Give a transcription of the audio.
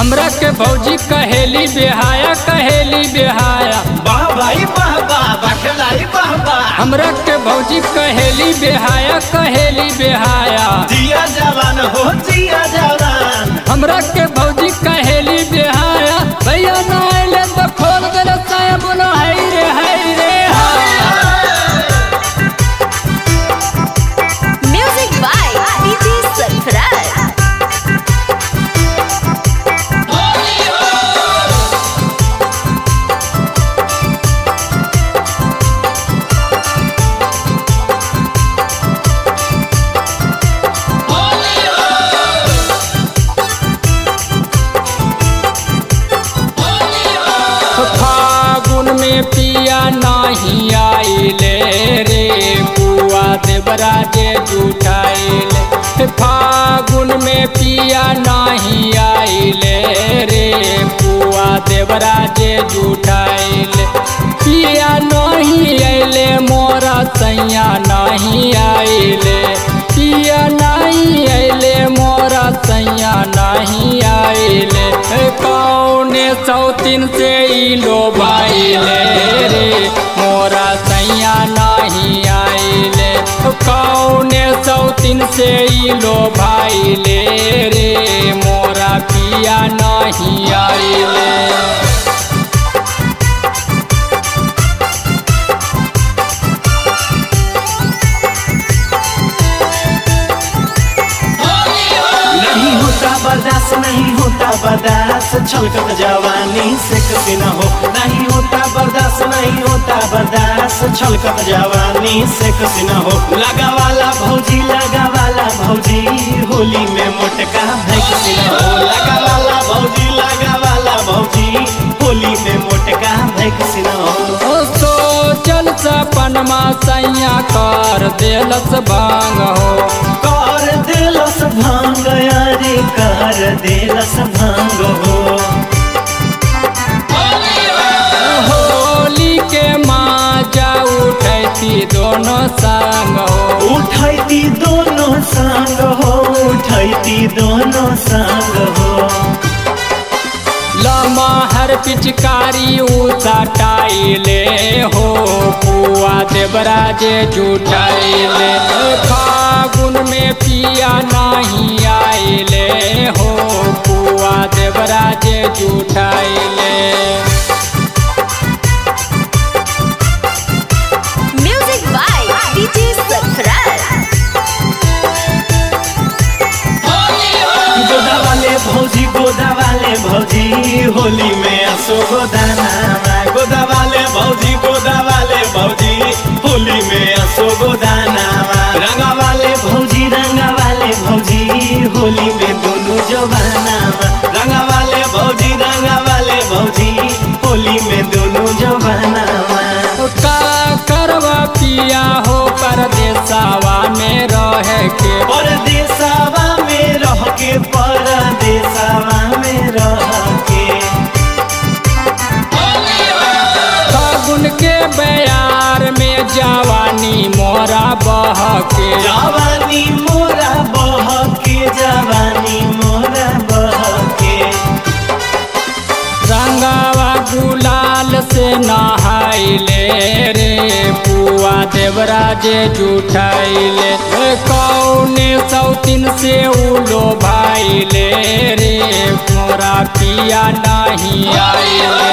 हमरा के भौजी कहेली बेहाया कहेली बेहाया वाह भाई वाह वाह बखलाई वाह वाह हमरा के भौजी कहेली बेहाया कहेली बेहाया जिया जवान हो जिया जवान हमरा के भौजी कहेली बेहाया भैया ना आइले तो खोल दे साया बोलो हाय रे हाय रे हाय Music by DJ Surprise. फागुन में पिया नहीं आइले रे बुआ देवराजे जुटाइले फागुन में पिया नहीं आइले रे बुआ देवराजे जुटाइले पिया नहीं आइले मोरा सैया नहीं आइले पिया नहीं आइले मोरा सैया नहीं आइले कौने सौतीन से ई लो भाईले रे मोरा सैया नहीं आइले कौने सौतीन से ई लो भाईले रे मोरा पिया नहीं आइले नहीं होता बर्दाश्त नहीं होता बर्दाश्त छलकत जवानी से कभी न हो नहीं होता बर्दाश्त नहीं होता बर्दाश्त छलकत जवानी से कभी न हो लगा वाला भौजी लगा वाला भौजी होली में मोटका भैंसी न हो लगा वाला भौजी लगा वाला भौजी होली में मोटका भैंसी न हो ओ सोचल सपनमा सैया कर देलस भांग हो कर दिलस भांग यारे कर दिलस भांग हो होली के माजा उठैती दोनों संग हो उठैती दोनों संग हो उठैती दोनों संग हो लमहर पिचकारी उचाटाइले हो पुआ देवराजे जुटाइले फागुन में पिया नहीं आइले हो पुआ Devraje जुटाइले Music by DJ Surprise. गोदा वाले भौजी गोदा वाले भौजी होली में असो गोदाना गोदा वाले भौजी गोदा वाले भौजी होली में असो गोदाना रंगा वाले भौजी रंगा वाले भौजी होली में दोनों जवाना रंगा वाले भौजी रंगा वाले भौजी होली में दोनों जवाना का करवा पिया हो परदेसावा में रह के परदेसावा में रह के परदेसावा में रह के फागुन के बयार में जवानी मोरा बह के जवानी मोरा बह के जवानी मोरा बह के रंगावा गुलाल से नहाइले रे पुआ देवराजे जुठाइले कौने सौतीन से उलो भाईले रे मोरा पिया नहीं आइले